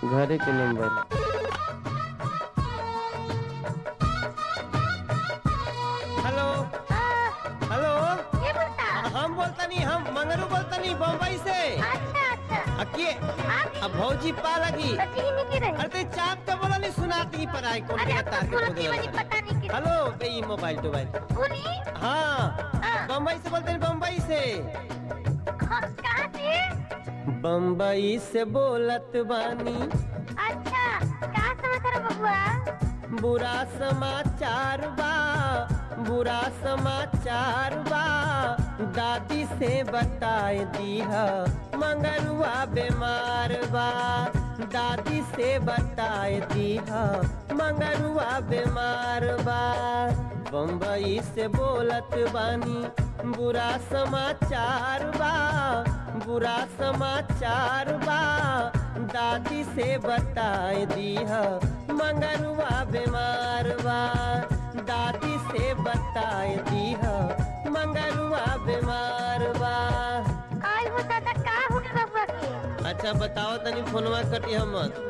घरे के number hello hello ये बोलता हम बोलतनी हम मंगरू बोलतनी बम्बई से अच्छा अच्छा अकिए आप अब भौजी पा लगी सची ही नहीं की रही अरे ते चाप के बोला नहीं सुनाती पर आई कौन अरे के अब तार तक के सुनती खोदे वाली वाला। पता नहीं की हेलो बे ई मोबाइल टोबाइल बोली हाँ हाँ। बम्बई से बोलते हैं बम्बई से हाँ, कहाँ से बम्बई से बोलत बानी अच्छा कहाँ समाचार है बबुआ बुरा समाचार बा बुरा समाचार बा दादी से बताए दीहा मंगरुआ बीमार बा दादी से बताए दीहा मंगरुआ बीमार बा बम्बई से बोलत बानी बुरा समाचार बा बुरा समाचार बा दादी से बताए दीहा मंगरुआ बीमार बा दादी से बताए दीहा मंगरुआ बीमार बा आई हो दादा का हो गया बबुआ के अच्छा बताओ तनी फोनवा कटी मत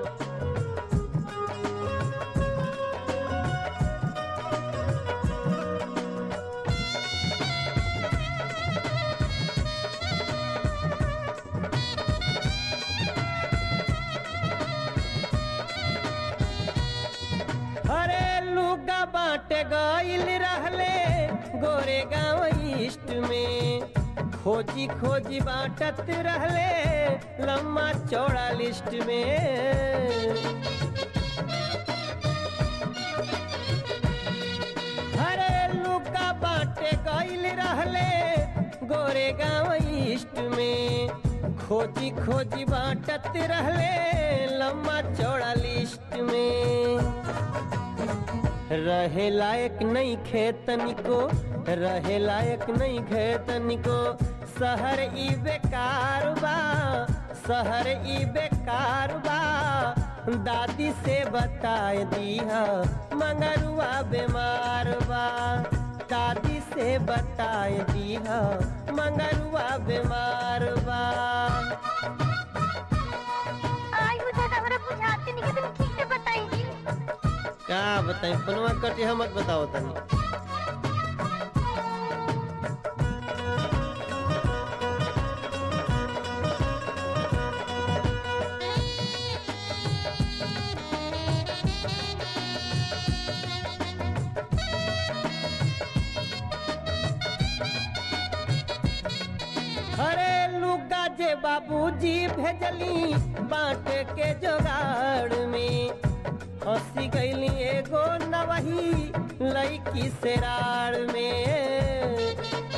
अरे लुगा बाटे गइल रहले गोरे गाँव ईस्ट में खोजी खोजी बाटत रहले लम्बा चौड़ा लिस्ट में अरे लुका बाटे गइल रहले गोरे गाँव ईस्ट में खोजी खोजी बाटत रहले लम्बा चौड़ा लिस्ट में रहे लायक नहीं खेतनी को रहे लायक नहीं खेतनी को शहर ई बेकार बा शहर ई बेकार बा दादी से बताए दीहा मंगरुआ बीमार बा दादी से बताए दीहा मंगरुआ बीमार बा आई हो दादा हमरा बुझाते नहीं कि तुम ठीक से बताई जी का बताई फोनवा कटी हम मत बताओ तनी अरे लुगा जे बाबूजी भेजली बाटे के जोगाड़ में हंसी गईली एगो नवही लईकी सेराड़ में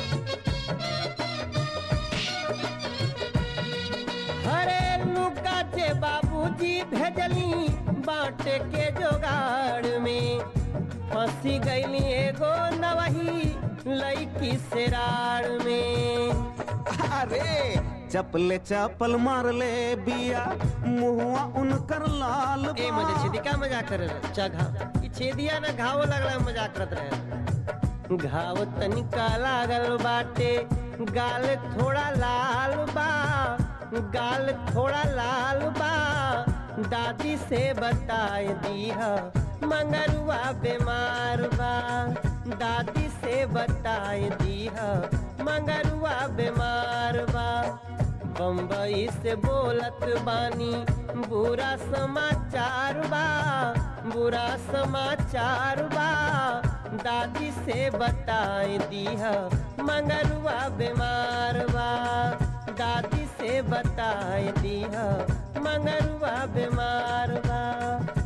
अरे लुगा जे बाबूजी भेजली बाटे के जोगाड़ में फंसी गईली एगो नवही लईकी सेराड़ में अरे चपले चपल मार ले बिया मुहुआ उनकर लाल ए बा। मजे छेदी का मजाक करे रहे चा घाव ई छेदिया ना घाव लगला मजाक करत रहे घाव तनिका लागल बाटे गाल थोड़ा लाल बा गाल थोड़ा लाल बा दादी से बताए दीहा मंगरुआ बीमार बा दादी से बताए दीहा मंगरुआ बीमार बा बम्बई से बोलत बानी बुरा समाचार बा बुरा समाचार बा दादी से बताए दीहा मंगरुआ बीमार बा दादी से बताए दीहा मंगरुआ बीमार बा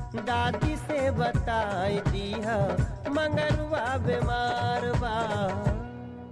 दादी से बताए दीहा मंगरुआ बीमार बा